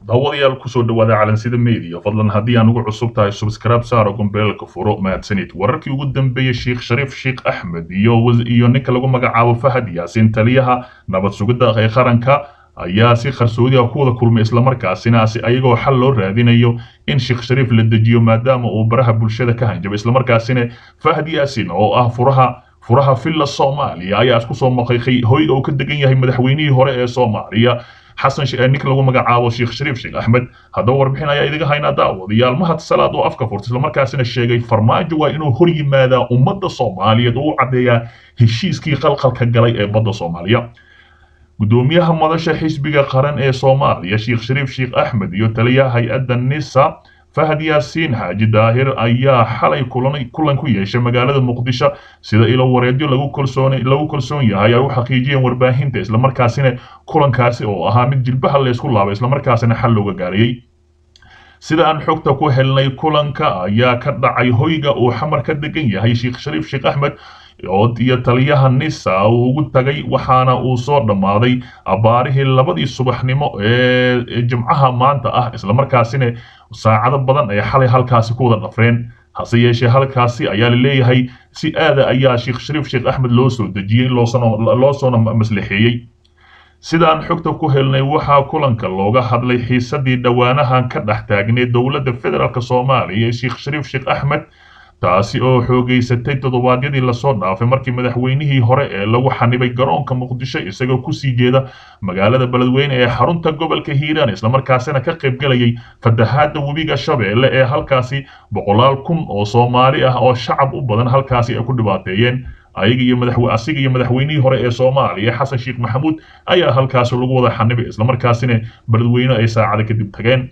daawadayaal kusoo dhawaada calansida media fadlan haddii aan ugu cusub tahay subscribe saaro gombeelka furo mahadsanid wararkii ugu dambeeyey sheekh shariif sheekh axmed iyo iyo ninka lagu magacaabo fahad yaasin taliyaha nabad sugidda ee qaranka ayaa si qarsoodi ah ku wada kulmay islamarkaasina si ayagoo xal loo raadinayo in sheekh shariif la dejiyo maadaama uu baraha bulshada ka hanjabay islamarkaasina fahad yaasin oo ah furaha furaha villa soomaaliya ayaa isku soo maqiiqay hoyga uu ka degan yahay madaxweynihii hore ee soomaaliya xasan ninka lagu magacaabo sheekh shariif sheekh axmed haddaba warbixin ayaa idiga haynaa daawadayaal mahad salaad oo afka furta islamarkaasina sheegay farmaajo waa inuu hor yimaadaa ummadda soomaaliyeed oo u caddeeyaa heshiiskii qalqalka galay ee badda soomaaliya gudoomiyaha madasha xisbiga qaran ee soomaaliya sheekh shariif sheekh axmed iyo taliyaha hay-adda nisa fahad yaasiin xaaji daahir ayaa xalay kulan ku yeeshay magaalada muqdisho sida ilo wareedyo lagu kalsoon yahay ay u xaqiijiyeen warbaahinta islamarkaasina kulankaasi oo ahaa mid jilbaha laysku laabay islamarkaasina xal looga gaarayey sida aan xogta ku helnay kulanka ayaa ka dhacay hoyga uu xamar ka degan yahay sheekh shariif sheekh axmed iyo taliyaha nisa uu ugu tagay waxaana uu soo dhammaaday abaarihii labadii subaxnimo ee jimcaha maanta ah islamarkaasina saacado badan ay xalay halkaasi ku wada dhafreen hase yeeshee halkaasi ayaa la leeyahay si aada ayaa sheekh shariif sheekh axmed loo soo dejiyey loo soona maslaxeeyey sidaan xogta ku helnay waxaa kulanka looga hadlay xiisadii dhowaanahan ka dhex taagnay dowladda federaalk soomaaliya ee sheekh shariif sheekh axmed taasi oo xoogeysatay toddobaadyadii lasoo dhaafay markii madaxweynihii hore ee lagu xanibay garoonka muqdisho isagoo kusii jeeda magaalada beledweyne ee xarunta gobolka hiiraan islamarkaasina ka qaybgalayay fatahaadda webiga shabeelle ee halkaasi boqolaal kun oo soomaali ah oo shacab u badan halkaasi ay ku dhibaateeyeen ayaga iyo madax asiga iyo madaxweynihii hore ee soomaaliya xasan sheekh maxamuud ayaa halkaasi lagu wada xanibay islamarkaasina beledweyne ay saacada kadib tageen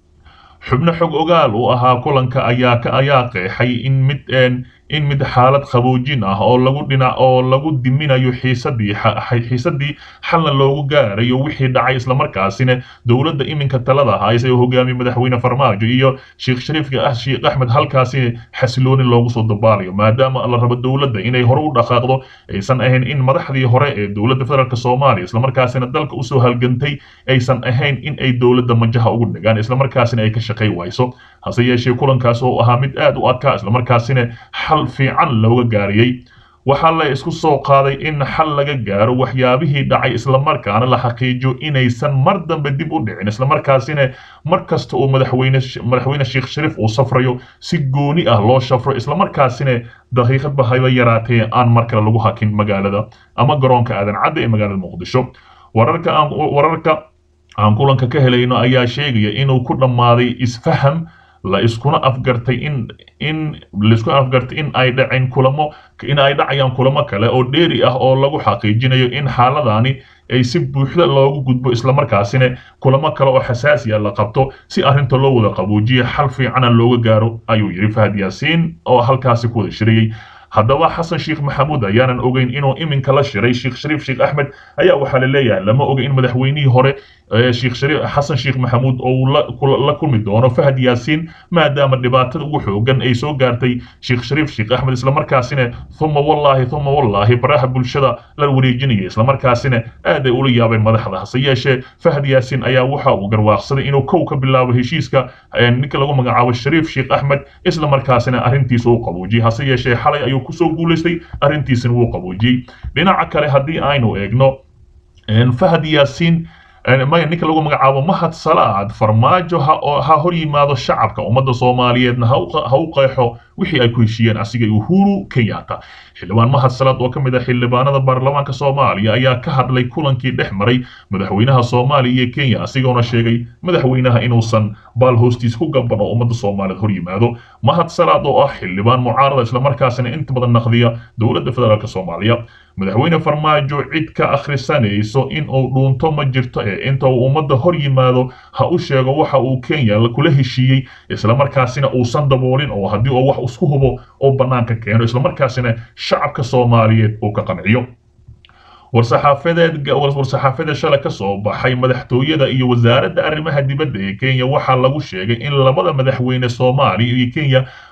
xubno xog ogaal u ahaa kulanka ayaa ayaa qeexay in mid in mid xaalad qaboojin ah oo lagu dhinac oo lagu diminayo xiisadii xiisadii xalna loogu gaarayo wixii dhacay islamarkaasina dowladda iminka talada haysa ee hogaamiye madaxweyne farmaajo iyo sheekh shariifka ah sheekh axmed halkaasi xasilooni loogu soo dabaalayo maadaama la rabo dowladda inay hore u dhaqaaqdo aysan ahayn in madaxdii hore ee dowladda federaalk soomaaliya islamarkaasina dalka usoo halgantay aysan ahayn in ay dowladda majaha ugu dhagaan islamarkaasina ay ka shaqay wayso hase yeeshee kulankaas oo ahaa mid aad u adkaa islamarkaasina xal fiican looga gaariyey waxaa la isku soo qaaday in xal laga gaaro waxyaabihii dhacay islamarkaana la xaqiijiyo inaysan mar dambe dib u dhicin islamarkaasina mar kasta uu madaxweyne madaxweyne sheekh shariif uu safrayo si gooni ah loo shafro islamarkaasina daqiiqadba hayba yaraatee aan mar kale lagu hakin magaalada ama garoonka aadan cadda ee magaalada muqdisho wararka aan wararka aan kulanka ka helayno ayaa sheegaya inuu ku dhammaaday isfaham la iskuna afgartay in in laisku afgartay in ay dhaceen kulamo in ay dhacayaan kulamo kale oo dheeri ah oo lagu xaqiijinayo in xaaladani ay si buuxda loogu gudbo islamarkaasina kulamo kale oo xasaasiya la qabto si arrinta loo wada qabuujiyo xal fiicana looga gaaro ayuu yidhi fahad yaasiin oo halkaasi ku wada shirayey haddaba xasan sheekh maxamuud ayaanan ogeyn inuu iminka la shiray sheekh shariif sheekh axmed ayaa waxaa la leeyahay lama oga in madaxweynihii hore sheekh shariif xasan sheekh maxamuud oo la kulmi doono fahad yaasiin maadaama dhibaatada ugu xoogan ay soo gaartay sheekh shariif sheekh axmed islamarkaasina thuma wallaahi thuma wallaahi baraha bulshada la wareejinaya islamarkaasina aad ay ula yaabeen madaxda hase yeeshee fahad yaasiin ayaa waxa uu garwaaqsaday inuu kow ka bilaabo heshiiska ninka lagu magacaabo shariif sheekh axmed islamarkaasina arrintiisa uu qabuujiyey hase yeeshee xalay ayuu kusoo guulaystay arrintiisina wuu qabuujiyey dhinaca kale haddii aynu eegno fahad yaasiin maya ninka lagu magacaabo mahad salaad farmaajo ha hor yimaado shacabka ummadda soomaaliyeedna ha u qeexo wixii ay ku heshiiyeen asiga uhuru kenyatta xildhibaan mahad salaad oo ka mid ah xildhibaanada baarlamaanka soomaaliya ayaa ka hadlay kulankii dhex maray madaxweynaha soomaaliya iyo kenya asigoona sheegay madaxweynaha inuusan baal hoostiis ku gaban oo ummadda soomaaliyeed hor yimaado mahad salaad oo ah xildhibaan mucaarada islamarkaasina inta badan naqdiya dowladda federaalk soomaaliya madaxweyne farmaajo cid ka akhrisanayso in uu dhuunto ma jirto ee inta uu ummadda hor yimaado ha u sheego waxa uu kenya kula heshiiyey islamarkaasina uusan daboolin oo haddii uu wax isku hubo oo bannaanka keeno islamarkaasina shacabka soomaaliyeed uu ka qanciyo war-saxaafadeed war-saxaafadeed shalay ka soo baxay madaxtooyada iyo wasaaradda arrimaha dibadda ee kenya waxaa lagu sheegay in labada madaxweyne soomaaliya iyo kenya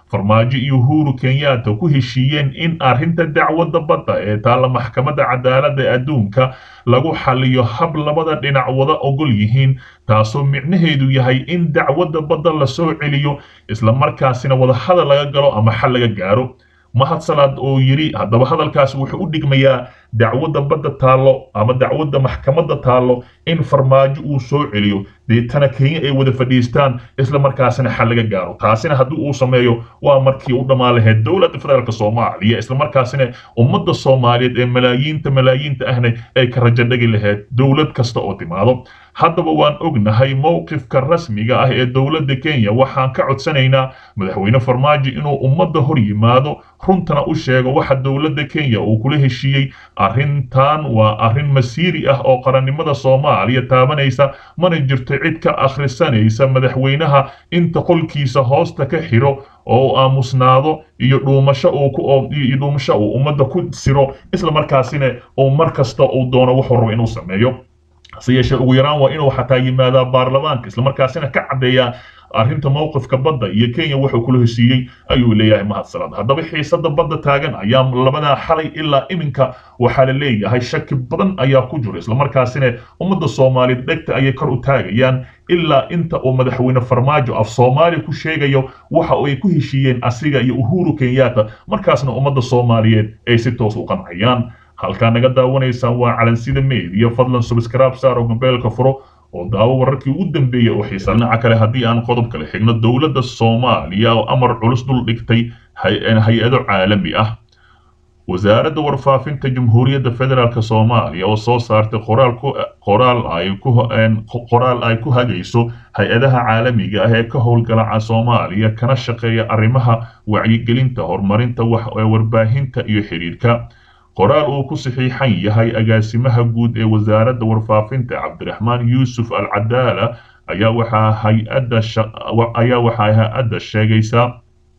farmaajo iyo uhuru kenyatta ku heshiiyeen in arrinta dacwadda badda ee taalla maxkamadda cadaaladda adduunka lagu xaliyo hab labada dhinac wada ogol yihiin taasoo micnaheedu yahay in dacwadda badda la soo celiyo islamarkaasina wadahadal laga galo ama xal laga gaaro mahad salaad oo yidhi haddaba hadalkaas wuxuu u dhigmayaa dacwadda badda taallo ama dacwadda maxkamadda taallo in farmaajo uu soo celiyo deetana kenya ay wada fadhiistaan isla markaasina xal laga gaaro taasina haddii uu sameeyo waa markii u dhammaan lahayd dowladda federaalk soomaaliya isla markaasina ummadda soomaaliyeed ee malaayiinta malaayiinta ahna ay ka rajo dhagi lahayd dowlad kasta oo timaado haddaba waan ognahay mowqifka rasmiga ah ee dowladda kenya waxaan ka codsanaynaa madaxweyne farmaajo inuu ummadda hor yimaado runtana u sheego waxa dowladda kenya uu kula heshiiyey arrintan waa arrin masiiri ah oo qarannimada soomaaliya taabanaysa mana jirto cid ka akhrisanaysa madaxweynaha inta qolkiisa hoosta ka xiro oo uu aamusnaado iyo dhuumasho uu ku iyo dhuumasho uu ummadda ku siro isla markaasina uu mar kasta uu doono wuxuu rabo inuu sameeyo hase yeeshee ugu yaraan waa inuu xataa yimaadaa baarlamaanka islamarkaasina ka caddeeyaa arrinta mowqifka badda iyo kenya wuxuu kula heshiiyey ayuu leeyahay mahadsalaad haddaba xiisada badda taagan ayaa labadaa xalay ilaa iminka waxaa la leeyahay shaki badan ayaa ku jiro islamarkaasina ummadda soomaaliyeed dhegta ayay kor u taagayaan ilaa inta uu madaxweyne farmaajo af soomaaliya ku sheegayo waxa ay ku heshiiyeen asiga iyo uhuru kenyatta markaasna ummadda soomaaliyeed ay si toos u qancayaan halkaa naga daawanaysaan waa calansida meediya fadlan subscribe saar oo gambeelka furo oo daawo wararkii ugu dambeeyey oo xiisa dhinaca kale haddii aan qodob kale xigno dowladda soomaaliya oo amar culus dul dhigtay hay-ado caalami ah wasaaradda warfaafinta jamhuuriyadda federaalk soomaaliya oo soo saartay qoraal ku qoraal ay ku qoraal ay ku hagayso hay-adaha caalamiga ah ee ka howlgalaca soomaaliya kana shaqeeya arrimaha wacyigelinta horumarinta warbaahinta iyo xidhiidhka qoraal uu ku saxiixan yahay agaasimaha guud ee wasaaradda warfaafinta cabdiraxmaan yuusuf al cadaala ayaa waxaa hay-adda ayaa waxaa hay-adda sheegaysaa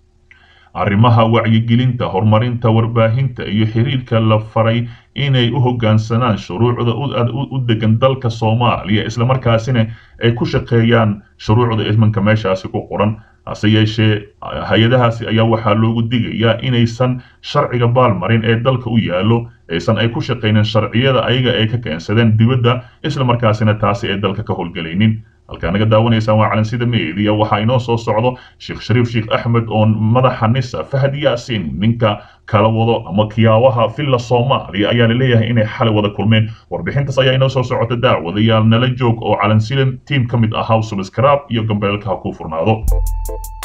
arrimaha wacyigelinta horumarinta warbaahinta iyo xiriirka la faray inay u hoggaansanaan shuruucda u degan dalka soomaaliya islamarkaasina ay ku shaqeeyaan shuruucda ismanka meeshaasi ku qoran hase yeeshee hay-adahaasi ayaa waxaa loogu digayaa inaysan sharciga baalmarin ee dalka u yaallo aysan ay ku shaqaynin sharciyada ayaga ay ka keensadeen dibadda isla markaasina taasi ay dalka ka howlgelaynin halkaa naga daawanaysaan waa calansida meediya waxaa inoo soo socdo sheekh shariif sheekh axmed oo madaxa nisa fahad yaasin ninka kala wado ama kiyaawaha villa soomaaliya ayaa la leeyahay inay xalay wada kulmeen warbixintaas ayaa inoo soo socota daawadayaal nala joog oo calansida tiim ka mid ahaa subscribe iyo gambeelka ha kuu furnaado